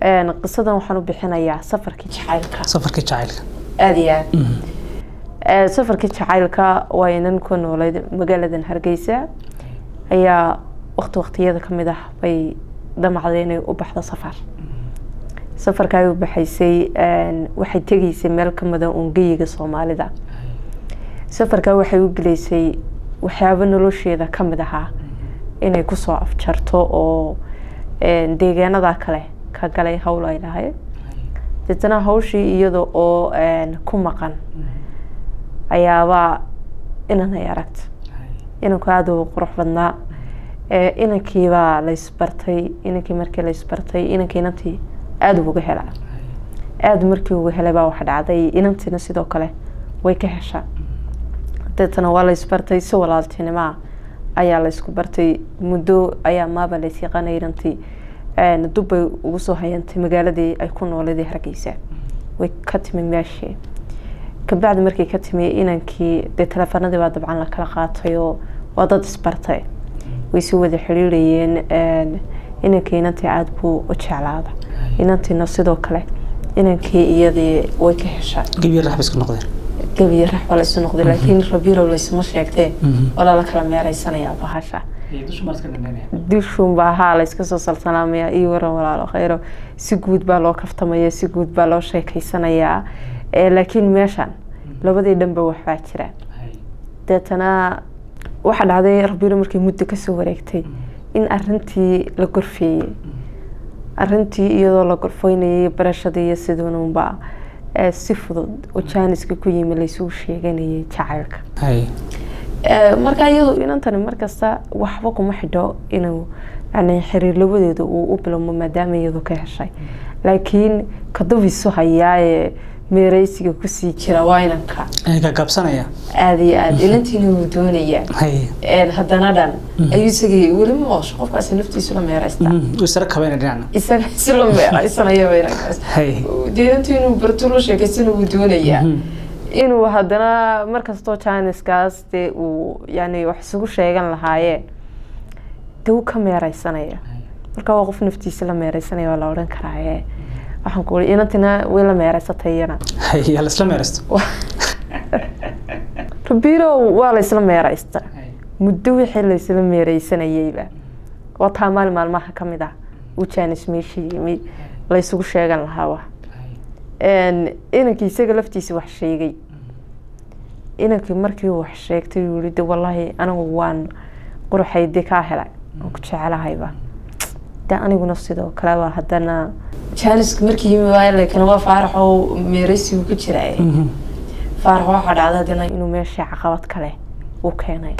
Een, qisadan waxaan u bixinayaa safarkii jacaylka safarkii jacaylka aada iyo aad Ee, safarkii jacaylka waa inan ku noolayd magaaladan hargeysa ayaa waqti waqtiyada ka mid ah bay damacday inay u baxdo safar safarka ay u baxaysay een, waxay tegaysay meel ka mida ungeyiga soomaalida safarka waxay u gelaysay waxyaabo nolosheeda ka mid ahaa inay kusoo afjarto oo een, deegaanada kale ka galay howl ay lahayd deetana hawshii iyada oo een, ku maqan ayaabaa inan ay aragta inanku aada u qurux badnaa ee inankiibaa laysbartay inankii markii laysbartay inankii inantii aada uga hela aada markii uga helay baa waxa dhacday inantiina sidoo kale way ka heshaa deetana waa laysbartay si walaaltinimaa ayaa laysku bartay muddo ayaa maaba lays yaqaanay inantii een, dub bay ugu soo hayantay magaaladii ay ku nooleeday hargeysa way ka timi meeshii kabacdi markay ka timi inankii dee teleefanadii baa dabcan la kala qaatay oo waa dad isbartay way si wada xiriirayeen een, inankii inantii aada buu u jeclaada inantiina sidoo kale inankii iyadii way ka heshaa gebiya raxbiska noqdeen gebiyo rax baa laysu noqday laakiin rabirow laysuma sheegtee oo lala kala meeraysanayaa bahasha dushuun baa haa layska soo salsalaamaya iyo waran walaalo khayro si guud baa loo kaftamaya si guud baa loo sheekeysanayaa Ee, laakiin meeshan labadii dhanba waxbaa jira deetana waxaa dhacday rabiro markay muddo kasoo wareegtay in arintii la gorfeeyey arintii iyadoo la gorfeynayay barashadii iyo siduununba ee, si fudud oo jaaniska ku yimi laysugu sheeganayay jacaylka hay Ee, marka iyadu inantani markasta waxba kuma xidho inuu yani xiriir labadeedu uu u bilowmo maadaama iyadu ka heshay laakiin kadubisu hayaa ee meereysiga kusii jira waa inanka ka kabsanaya aada iyo aada inantiina wuu doonayaa hay Een, haddana dhan ayuu isagii weli ma oosho qofkaasi naftiisu la meereysta u isara kabayna dhinacna isaga si la meereysanayaba inankaas hay dee inantu inuu barto la sheekaysana wuu doonayaa inuu haddana markastoo jiniskaas dee uu yani wax isugu sheegan lahaayeen dee uu ka meereysanaya marka waa qof naftiisa la meereysanaya waa la odhan karaaye waxaan ku uri inantina way la meereysatay iyana hay yaa laisla meeraysto rabirow waa laysla meereysta muddo wixii laysla meereysanayeyba waa taa maalin maalmaha ka mid ah uu janis meesha yimi laysugu sheegan lahaaba Een, inankii isaga laftiisa wax sheegay inankii markii uu wax sheegtay uu yihi de wallaahi anigu waan quruxay de kaa helay waan ku jecelahayba de aniguna sidoo kale waa haddana jaaniska markii yimi waa laakiin waa faarax oo meereysigu ku jira faarax waxaa dhacda haddana inuu meesha caqabad kale u keenay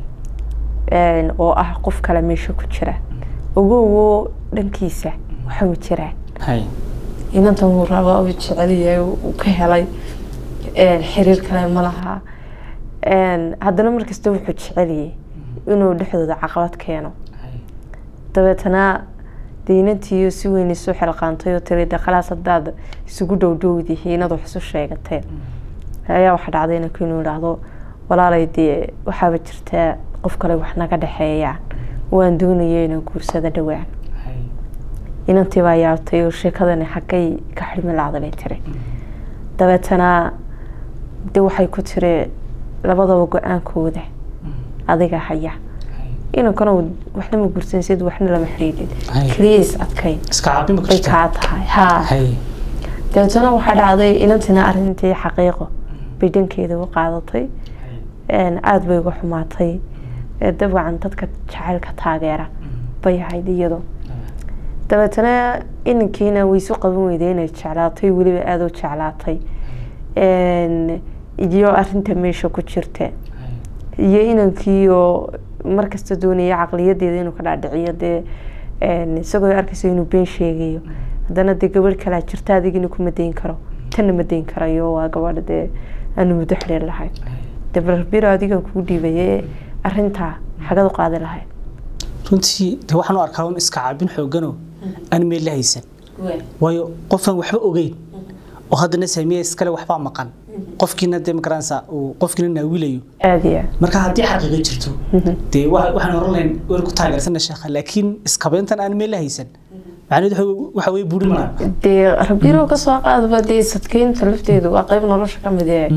Een, oo ah qof kale meesha ku jira ogowo dhankiisa waxa uu jiraa hay inantan wuu rabaa uu jecel yahay uu ka helay Een, xiriir kale ma laha Een, haddana markasta wuxuu jecel yahay inuu dhexdooda caqabad keeno dabeetana dee inantiiyo si weyn isu xilqaantay oo tiri de khalaas haddaad isugu dhowdhowdihi inaad wax isu sheegateen ayaa waxaa dhacday inanku inuu idhaahdo walaalay dee waxaaba jirtaa qof kale wax naga dhexeeyaan waan doonaya inaan guursada dhowaan inantii baa yaabtay oo sheekadani xaggay ka xidhmi lacday bay tiri dabeetana de waxay ku tiri labadaba go-aankooda adiga haya inankana uu waxna ma guursansid waxna lama xidhiidhin Hay. keliya is adkayn iska caabin ma bay kartaa kaa tahay haa hay dabeetana waxaa dhacday inantina arrintii xaqiiqo bay dhankeeda u qaadatay Een, aada bay uga xumaatay Ee, dabcan dadka jacaylka taageera bay ahayd iyadu dabeetana inankiina way isu qaban weyday inay jeclaatay weliba aada u jeclaatay Een, iyo arinta meesha ku jirta iyo inankiioo markasta doonaya caqliyadeeda inuu ka dhaadhiciyo dee een, isagoo arkayso inuu been sheegayo haddana dee gabadh kalaa jirta adigina kuma dayn karo tanna ma dayn karayo waa gabadha dee aanu muddo xidhiir lahayn dee barbiro adigan kugu dhiibaye arintaa xagad u qaadi lahayd runtii de waxaan u arkaa un iska caabin xooganoo aan meel la haysan waayo qofaan waxba ogeyn oo haddana saamiya iskale waxbaa maqan qofkiina dee magaranaysa uu qofkiina naawilayo aada iyo aad marka haddii xaqiiqo jirto dee wa- waxaan oran lahayn weer ku taageersana sheekha laakiin iskabeyntan aan meel la haysan macnaheedu waxa weye buuri mara dee rabirow ka soo qaadaba dee sadkeynta lafteedu waa qayb nolosha ka mid ee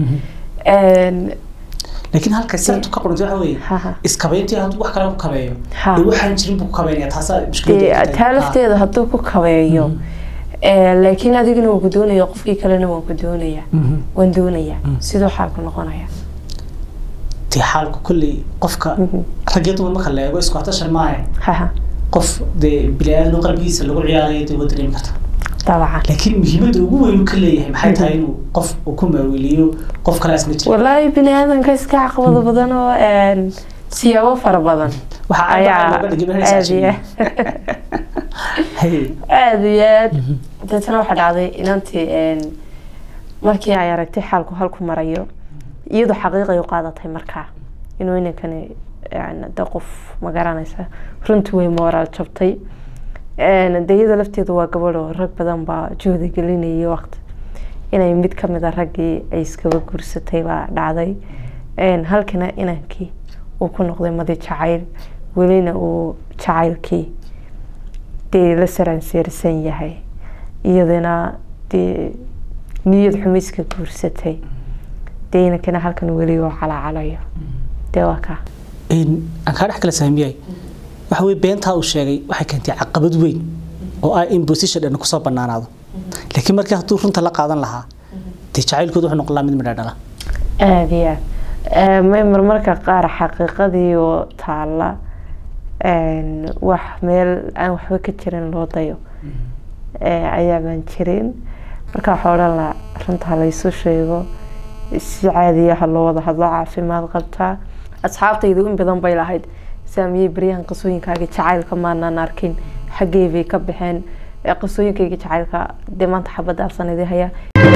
laakiin halka sabtu ka qoranta waxa weeye Haha. iskabeyntii hadduu wax kale ku kabeeyo Ha. dee waxaan jirin buu ku kabeynaya taasaa dee mushkiladda taa lafteeda hadduu ku kabeeyo ee, laakiin adigana waan ku doonaya qofkii kalena waan ku doonaya waan doonaya siduu xaalku noqonaya dee xaalku kolley qofka rag iyo dumar marka la eego isku hatashan maahe haha qof dee bini-aadan qalbigiisa lagu ciyaarayo dee waa dareemi karta dabcan laakiin muhiimadda ugu weyn uu ka leeyahay maxay tahay inuu qof uu ku maaweliyo qof kale asna jira walaahi bini aadanka iska caqabado badan oo een, siyaabo fara badan Waxaa aad ayaa looga dhigay meesha aad iyo saaxiib. Hey. aad iyo aad deetana waxaa dhacday inantii een, markii ay aragtay xaalku halku marayo iyadoo xaqiiqay u qaadatay markaa inuu inankani yani de qof ma garanaysa runtii way mooraal jabtay Een, de iyada lafteeda waa gabadh oo rag badan baa juhdi gelinayay waqti inay mid ka mid a raggii ay iskaba guursatay baa dhacday Een, halkana inankii uu ku noqday madi jacayl welina uu jacaylkii dee la saranseersan yahay iyadana dee niyad xumiska guursatay dee inankana halkan weli oo calaacalayo dee waa kaa Een, aan kaa dhex kala saamiyay waxa weye beentaa uu sheegay waxay keentay caqabad weyn oo ah in position dhan kusoo banaanaado laakiin markii hadduu runta la qaadan lahaa dee jacaylkooda wuxuu noqon lahaa mid midha dhala aada iyo aad may marmarka qaar xaqiiqadii oo taala een, wax meel aan waxba ka jirin loo dayo ee, ayaabaan jirin marka waxaa odhan lahaa runta ha laysu sheego si caadiya ha loo wada hadlo caafimaad qabtaa asxaabtaydu in badan bay lahayd saamiyey baryahan qisooyinkaaga jacaylka maanaan arkin xaggee bay ka baxeen ee qisooyinkayga jacaylka dee maanta xabadda arsanidii haya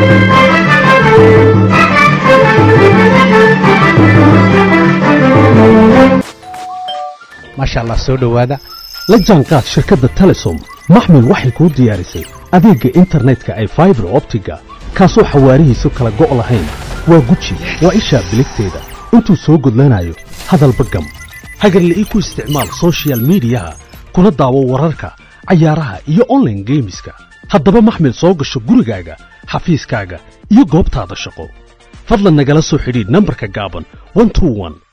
maasha allah soo dhowaada la jaanqaad shirkadda telesom maxmil waxay kuu diyaarisay adeegga internetka ay faibar optiga kaasoo xawaarihiisu kala go' lahayn waa guji waa ishaa biligteeda intuu soo gudlanayo hadalba gam hagarle ii ku isticmaal soshiyal miidiyaha kuna daawo wararka cayaaraha iyo online geemiska haddaba maxmil soo gasho gurigaaga xafiiskaaga iyo goobtaada shaqo fadlan nagala soo xidhiidh nambarka gaaban 121